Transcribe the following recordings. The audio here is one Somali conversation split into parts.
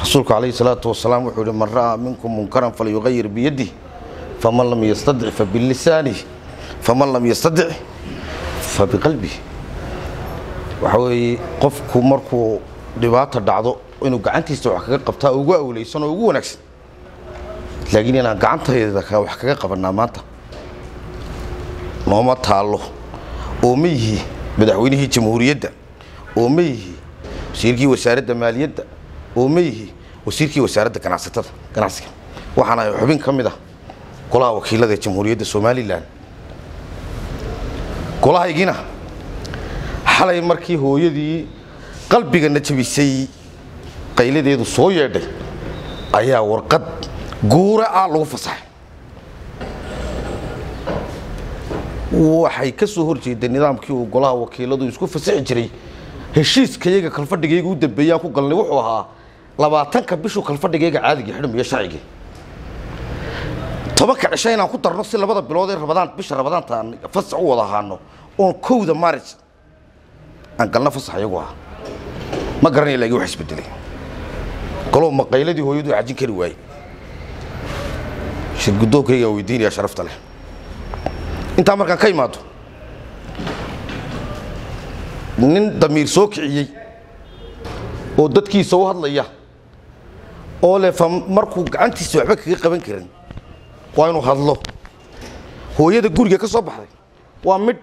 rasuulku calayhi salaatu wasalaam wuxuu yihi man ra'aa minkum munkaran falyugayir biyadih faman lam yastadic fabilisaanihi faman lam yastadic fabiqalbih waxa weeye qofku markuu dhibaata dhacdo inuu gacantiisa wax kaga qabtaa ugu awleysan oo ugu wanaagsan laakiin inaan gacantayda ka wax kaga qabanaa maanta nooma taallo oo ma yihi madaxweynihii jamhuuriyadda oo ma yihi wasiirkii wasaaradda maaliyadda oo ma yihi wasiirkii wasaaradda ganacsatada ganacsiga waxaan ahay xubin ka mid ah golaha wakiilada ee jamhuuriyadda somalilan golahaygiina xalay markii hooyadii qalbigana jabisay qayladeedu soo yeedhay ayaa warqad guura ah lagu fasaxay waxay ka soo horjeeday nidaamkii uu golaha wakiiladu isku fasaxi jiray heshiiskayaga kalfadhigayga u dambeeyaan ku galnay wuxuu ahaa labaatanka bishuu kalfadhigayga caadiga xidhmiyo sharciga tobanka cisho inaan ku darno si labada bilood ee rabadaan bisha rabadaanta aan fasax u wada ahaano oon kowda maarij aan galno fasax iyagu ah ma garanaya laakiin wax isbedelay golow maqayladii hooyadu xajin kari waayey shirgudoonkaygaan weydiinaya sharafta leh intaa markaan ka imaado nin damiir soo kiciyey oo dadkiisa u hadlaya oo leh fa markuu gacantiisa waxba kaga qaban karin waa inuu hadlo hooyada guriga ka soo baxday waa midh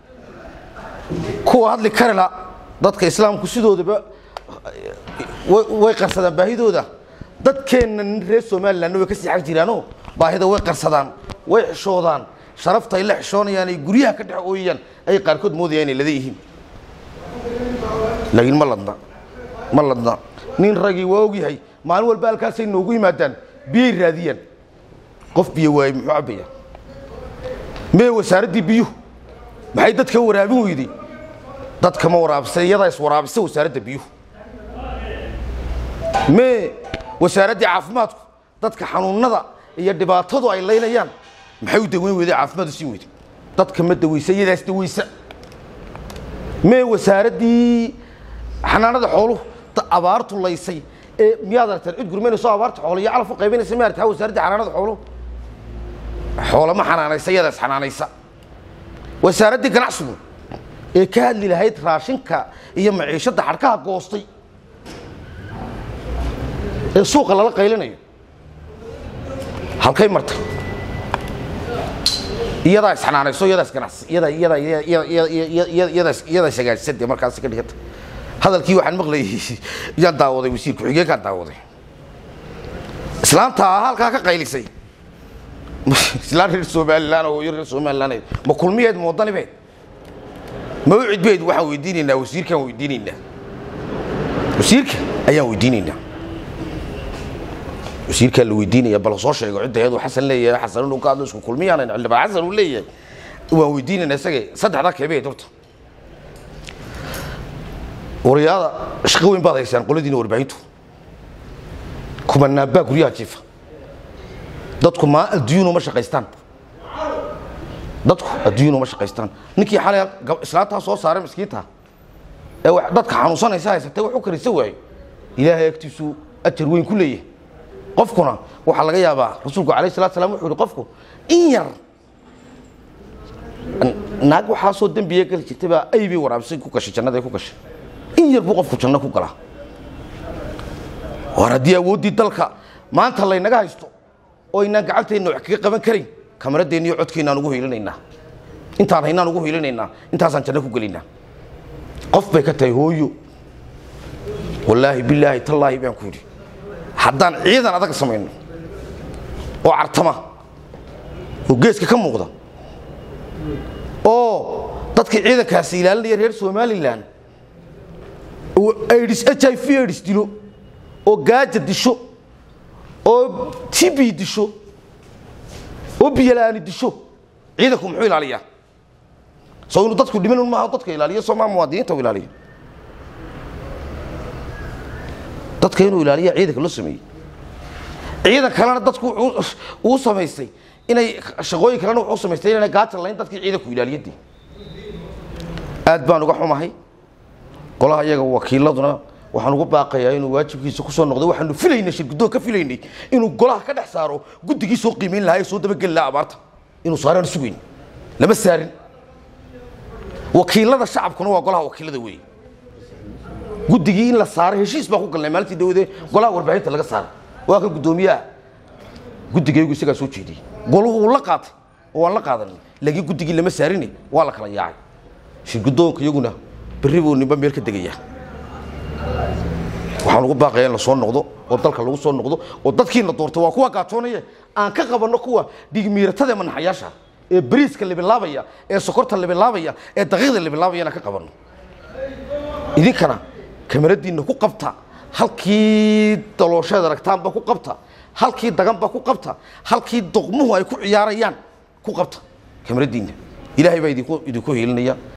kuwa hadli karila dadka islaamku sidoodaba way qarsadaan baahidooda dadkeenna reer somalilanna way ka sii xag jiraanoo baahida way qarsadaan way xishoodaan sharafta ay la xishoonayaan ay guryaha ka dhex ooyayaan ay qaarkood moodayaan inay lada yihiin laakiin ma ladna ma ladna nin ragii waa ogyahay maalin walba halkaasay noogu yimaadaan biyay raadiyaan qof biyo waayey muxuu cabbaya mee wasaaraddii biyuhu maxay dadka waraabin weyday dadka ma waraabisa iyadaa is waraabisa wasaaradda biyuhu mee wasaaraddii caafimaadku dadka xanuunnada iyo dhibaatadu ay laynayaan maxay u daweyn weyday caafimaad u siin weyday dadka ma daweysa iyadaas daweysa mee wasaaraddii xanaanada xooluhu abaartu laysay ee miyaad aragteen cid gurmaynayso abaarta xoolo iyo calaf u qaybanaysa ma aragtaa wasaaraddii xanaanada xooluhu xoolama xanaanaysa iyadaas xanaanaysa wasaaraddii ganacsigu ee ka hadli lahayd raashinka iyo maciishadda xadhkaha goostay ee suuqa lala qaylinayo halkay martay iyadaa isxanaanayso iyadaas ganacsi iyadaa iyadaa iyadaas iyadaas hagaajisade markaasi ka dhiganta hadalkii waxaan maqlayay yaan daawaday wasiir ku-xigeenkaan daawaday islaanta halkaa ka qaylisay islaan reer somalilan oo hooyo reer somalilan ma kulmiyeed ma wadanibeed ma u cidbeed waxaan weydiinaynaa wasiirkaan weydiinaynaa wasiirka ayaan weydiinaynaa wasiirkaa la weydiinaya bal soo sheego cidda iyadu xasan leeyahay xasan inuu ka hadlo isku kulmiyaan xildhibaan xasan uu leeyahay waan weydiinaynaa isagee saddexdaa keebeed horta wariyaada shaqo weyn baad haysaan qoladiina warbaahintu kumanaabaa guryaha jiifa dadku maa adduun uma shaqaystaan dadku adduun uma shaqaystaan ninkii xalay islaantaa soo saaray miskiinta ee dadka xanuunsanaysa haysatay wax u karisa waayo ilaahay agtiisu ajar weyn ku leeyahay qofkuna waxaa laga yaabaa rasuulku alayh salatu salam wuxuu yihi qofku in yar naag waxaasoo dembiya geli jirtay baa ay bay waraabisay ku gashay jannada ku gashay in yar buu qofku janno ku galaa war haddii awooddii dalka maanta laynaga haysto oo aynaan gacanteenna wax kaga qaban karin kamaradeenna iyo codkeennaan ugu hiilinaynaa intaan haynaan ugu hiilinaynaa intaasaan janno ku gelaynaa qof bay ka tahay hooyo wallaahi bilaahi tallaahi baan ku yidhi haddaan ciidan adag samayno oo cartama oo geeska ka muuqda oo dadkii ciidankaasi ilaalinaya reer somalilan aids h i v aids dilo oo gaaja disho oo tb disho oo biyola'aani disho ciidanku muxuu ilaaliyaa soo inuu dadku dhiman un maaha dadka ilaaliyo soomaa muwaadiniinta u ilaaliyo dadka inuu ilaaliya ciidanka loo sameeyey ciidan kalena dadku uu samaystay inay shaqooyin kalena wuxuu samaystay inayna gaatan lahayn dadkii ciidanku ilaaliyadii aad baan uga xumahay qolaha iyaga wakiiladuna waxaan ugu baaqayaa inuu waajibkiisa ku soo noqdo waxaanu filaynay shirgudoon ka filaynay inuu golaha ka dhex saaro guddigii soo qiimayn lahaa ee soo dabageli lahaa abaarta inuu saaraan sugayn lama saarin wakiilada shacabkuna waa golaha wakiilada weeye guddigii in la saaray heshiis baan ku galnay maalintii dawade golaha warbaahinta laga saaray waa kan guddoomiyaha guddigaygu isagaa soo jeediyey golahu wuu la qaatay oo waan la qaadanay laakiin guddigii lama saarine waa la kala yaacay shirgudoonka iyaguna berri buu ninba meel ka degayaa waxaan ugu baaqayaa in la soo noqdo oo dalka lagu soo noqdo oo dadkiina doortay waa kuwa gaajoonaya aan ka qabanno kuwa dhigmiiratada ee manaxayaasha ee bariiska libilaabaya ee sokorta libilaabaya ee daqiiqda libilaabaya inaan ka qabanno idinkana kamaradiinna ku qabta halkii daloosheed aragtaanba ku qabta halkii daganba ku qabta halkii doqmuhu ay ku ciyaarayaan ku qabta kamaradiinna ilaahay baa idinku idinku heelinaya